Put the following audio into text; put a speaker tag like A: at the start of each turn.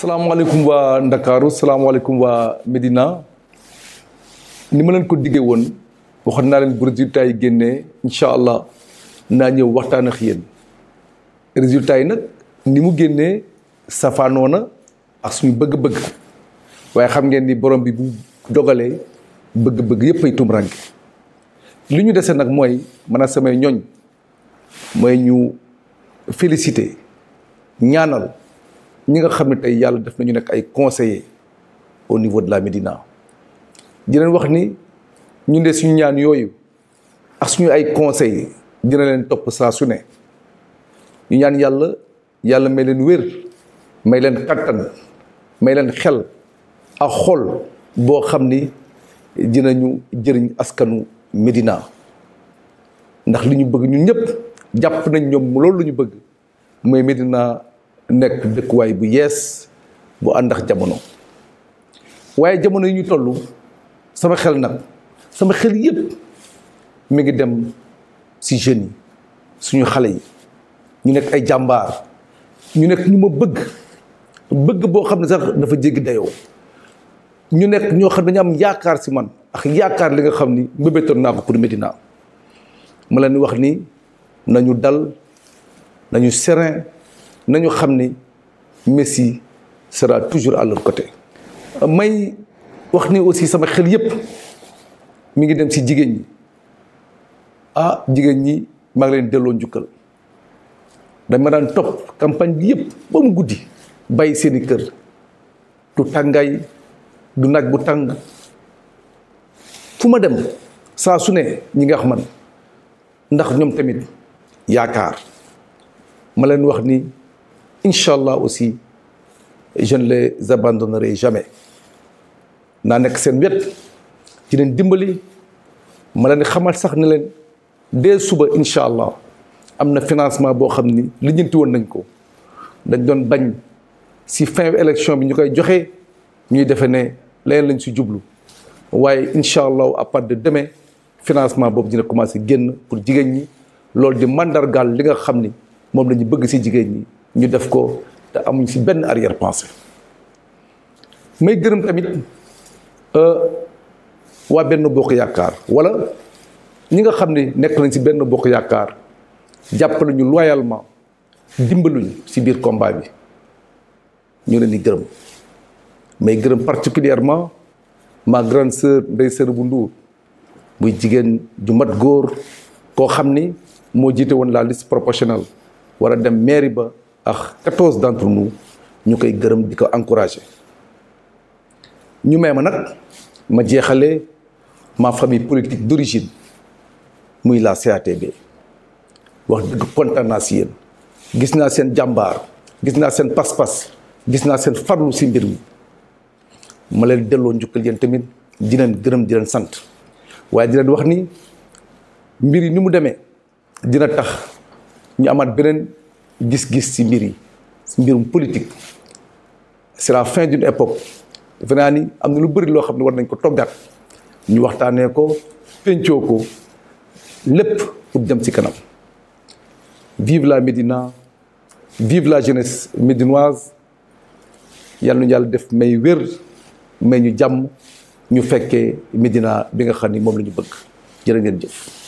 A: salaamaaleykum waa Ndakaaru salaamaaleykum waa Médina ni ma leen ko diggee woon waxoon naa leen bu résultat yi génnee incha allah naa ñëw waxtaan ak yéen résultat yi nag ni mu génnee safaanoo na ak suñu bëgg-bëgg waaye xam ngeen ni borom bi bu dogalee bëgg-bëgg yépp ay tumranke li ñu dese nag mooy man a samay ñoñ mooy ñu féliciter ñaanal ñi nga xam ne tey yàlla def nañu nekk ay conseillers au niveau de la Médina di leen wax ni ñu de suñu ñaan yooyu ak suñu ay conseils dina leen topp saa su ne ñu ñaan yàlla yàlla may leen wér may leen kattan may leen xel ak xol boo xam ni dinañu jëriñ askanu Médina ndax li ñu bëgg ñun ñëpp jàpp nañ ñoom loolu lu ñu bëgg mooy Médina nekk dëkkuwaay bu yees bu ànd ak jamono waaye jamono yi ñu toll sama xel nag sama xel yépp mi ngi dem ci jeunes yi suñu xale yi ñu nekk ay jàmbaar ñu nekk ñu ma bëgg bëgg boo xam ne sax dafa jéggi dayoo ñu nekk ñoo xam ne dañu am yaakaar ci man ak yaakaar li nga xam ni mbébétoon naa ko pour Médina ma leen wax ni nañu dal nañu serein nañu xam ni Messi sera toujours à leur côté may wax ni aussi sama xel yépp mi ngi dem ci jigéen ñi ah jigéen ñi maa ngi leen delloo njukkal dama daan topp campagne bi yépp ba mu guddi bàyyi seeni kër du tàngaay du naaj bu tàng fu ma dem saa su ne ñi nga xam man ndax ñoom tamit yaakaar ma leen wax ni incha allah aussi je ne les abandonnerai jamais naa nekk seen wet ci leen dimbali ma leen xamal sax ne leen dès suba incha allah am na financement boo xam ni lijjanti woon nañ ko dañ doon bañ si fin élection bi ñu koy joxe ñuy defe ne leneen lañ si jublu waaye incha allah à partir de demain financement boobu dina commencé génn pour jigéen ñi loolu di mandargaal li nga xam ni moom la ñu bëgg si jigéen ñi ñu def ko te amuñ si benn arrière pensée may gërëm tamit waa benn bokk yaakaar wala ñi nga xam ne nekk nañ si benn bokk yaakaar jàppale ñu loyalement dimbaluñu si biir combat bi ñu leen di gërëm may gërëm particulièrement ma grande sœur Ndeye Sër bu Ndour muy jigéen ju mat góor koo xam ni moo jiite woon la liste proportionnelle war a dem mairie ba ak quatorze d'entre nous ñu koy gërëm di ko encourager ñu may ma nag ma jeexale ma famille politique d'origine muy la CATB wax dëgg kontaan naa si yéen gis naa seen jàmbaar gis naa seen pas-pas gis naa seen farlu si mbir mi ma leen delloo njukkal yéen tamit di leen gërëm di leen sant waaye di leen wax ni mbir yi ni mu demee dina tax ñu amaat beneen gis-gis ci mbir yi ci mbirum politique c'est la fin d'une époque defe naa ni am na lu bëri loo xam ne war nañ ko toggaat ñu waxtaanee ko pencoo ko lépp pour dem ci kanam vive la Médina vive la jeunesse médinoise yàlla nu yàlla def may wér may ñu jàmm ñu fekkee Médina bi nga xam ni moom la ñu bëgg jërë ngeen jëf